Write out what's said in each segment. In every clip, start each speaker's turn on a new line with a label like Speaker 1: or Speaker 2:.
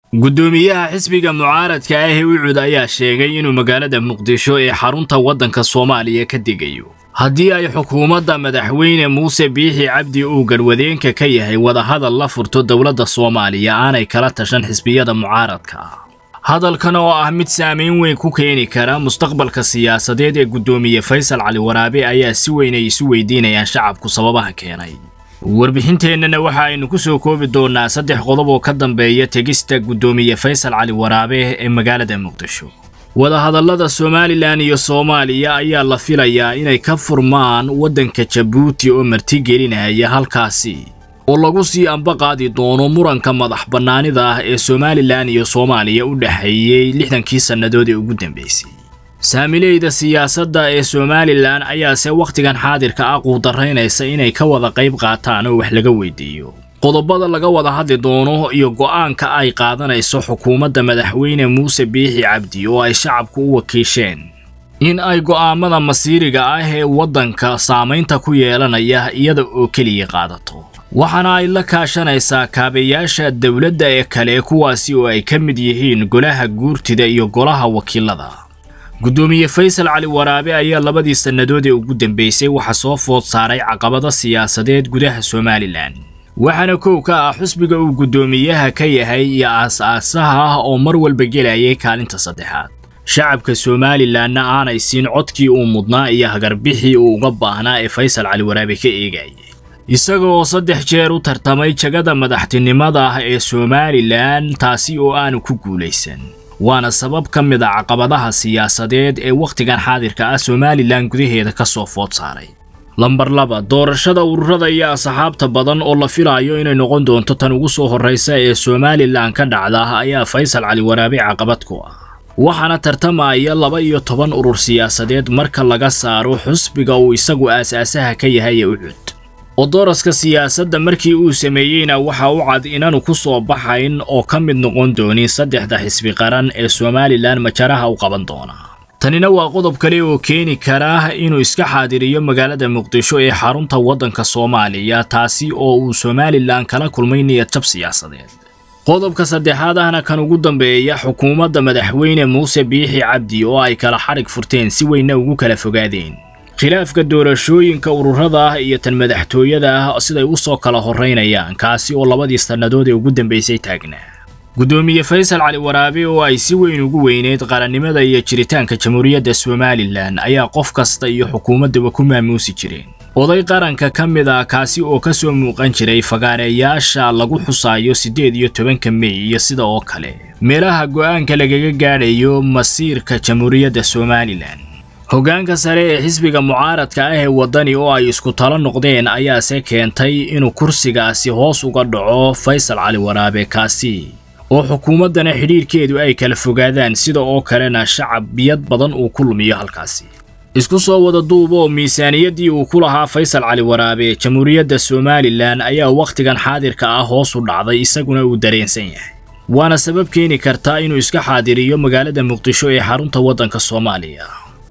Speaker 1: guddoomiyaha xisbiga mucaaradka ah ee ucud ayaa sheegay inuu magaalada muqdisho ee xarunta waddanka soomaaliya ka degayo haddii ay xukuumadda madaxweyne muuse biixi cabdi uu garwadeenka ka yahay wadahadal la furto dowladda soomaaliya aanay kala tashan xisbiyada mucaaradka ah hadalkan oo ah mid saamayn weyn ku keeni kara mustaqbalka siyaasadeed ee guddoomiye faysal cali waraabe ayaa si weyn ay isu weydiinayaan shacabku sababaha keenay warbixinteennana waxa aynu ku soo koobi doonnaa saddex qodob oo ka dambeeya tegista guddoomiye faysal cali waraabe ee magaalada muqdisho wadahadallada somalilan iyo soomaaliya ayaa la filayaa inay ka furmaan waddanka jabuuti oo martigelinaya halkaasi oo lagu sii ambaqaadi doono muranka madax bannaanida ah ee somalilan iyo soomaaliya u dhexeeyey lixdankii sannadood ee ugu dambeysay saamileyda siyaasadda ee somalilan ayaase wakhtigan xaadirka ah quudaraynaysa inay ka wada qayb qaataan oo wax laga weydiiyo qodobada laga wada hadli doono iyo go'aanka ay qaadanayso xukuumadda madaxweyne muuse biixi cabdi oo ay shacabku u wakiisheen in ay go'aamada masiiriga ah ee waddanka saamaynta ku yeelanaya iyada oo keliya qaadato waxaana ay la kaashanaysaa kaabayaasha dowladda ee kale kuwaasi oo ay ka mid yihiin golaha guurtida iyo golaha wakiilada guddoomiye faysal cali waraabe ayaa labadii sannadood ee ugu dambeysay waxa soo food saaray caqabado siyaasadeed gudaha somalilan waxaana kow ka ah xusbiga uu guddoomiyaha ka yahay iyo aas-aasaha ah oo mar walba gelayay kaalinta saddexaad shacabka somalilanna aanay siin codkii uu mudnaa iyo hagarbixii uu uga baahnaa ee faysal cali waraabe ka eegayay isaga oo saddex jeer u tartamay jagada madaxtinimada ah ee somalilan taasi oo aanu ku guulaysan waana sabab ka mid a caqabadaha siyaasadeed ee wakhtigan xaadirka ah somalilan gudaheeda ka soo food saaray lambar laba doorashada ururada iyo asxaabta badan oo la filaayo inay noqon doonto tan ugu soo horraysa ee somalilan ka dhacda ayaa faysal cali waraabe caqabad ku ah waxaana tartamaya laba iyo toban urur siyaasadeed marka laga saaro xusbiga uu isagu aas-aasaha ka yahay ee ucud oo dooraska siyaasadda markii uu sameeyeyna waxa u cad inaanu ku soo baxayn oo ka mid noqon doonin saddexda xisbi qaran ee somalilan majaraha u qaban doona tanina waa qodob kale oo keeni kara inuu iska xaadiriyo magaalada muqdisho ee xarunta waddanka soomaaliya taasi oo uu somalilan kala kulmay niyad jab siyaasadeed qodobka saddexaad ahna kan ugu dambeeya xukuumadda madaxweyne muuse biixi cabdi oo ay kala xadhig furteen si weynna ugu kala fogaadeen khilaafka doorashooyinka ururada ah iyo tan madaxtooyada ah siday u soo kala horraynayaan kaasi oo labadii sannadood ee ugu dambaysay taagnaa guddoomiye faysal cali waraabe oo ay si weyn ugu weyneyd qarannimada iyo jiritaanka jamhuuriyadda somalilan ayaa qof kasta iyo xukuumaddaba ku maamuusi jireen oday qaranka ka mid ah kaasi oo ka soo muuqan jiray fagaareeyaasha lagu xusaayo siddeed iyo tobanka mey iyo sida oo kale meelaha go'aanka lagaga gaadhayo masiirka jamhuuriyadda somalilan hoggaanka sare ee xisbiga mucaaradka ah ee waddani oo ay isku talo noqdeen ayaase keentay inuu kursigaasi hoos uga dhaco faysal cali waraabe kaasi oo xukuumaddana xidhiirhkeedu ay kala fogaadaan sida oo kalena shacabiyad badan uu ku lumiyo halkaasi isku soo wada duub oo miisaaniyaddii uu ku lahaa faysal cali waraabe jamhuuriyadda somalilan ayaa wakhtigan xaadirka ah hoos u dhacday isaguna uu dareensan yahay waana sabab keeni karta inuu iska xaadiriyo magaalada muqdisho ee xarunta waddanka soomaaliya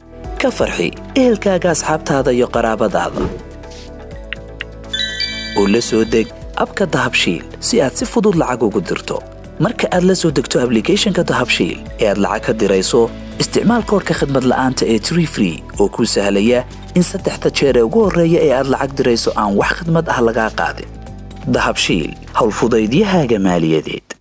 Speaker 2: ka farxi ehelkaaga asxaabtaada iyo qaraabadaada oo la soo deg abka dahabshiil si aad si fudud lacag ugu dirto marka aad la soo degto ablicathonka dahabshiil ee aad lacag ka dirayso isticmaal koorka khadmad la'aanta ee tree free oo kuu sahlaya in saddexda jeer ee ugu horreeya ee aad lacag dirayso aan wax khadmad ah lagaa qaadin dahabshiil howlfudaydiyahaaga maaliyadeed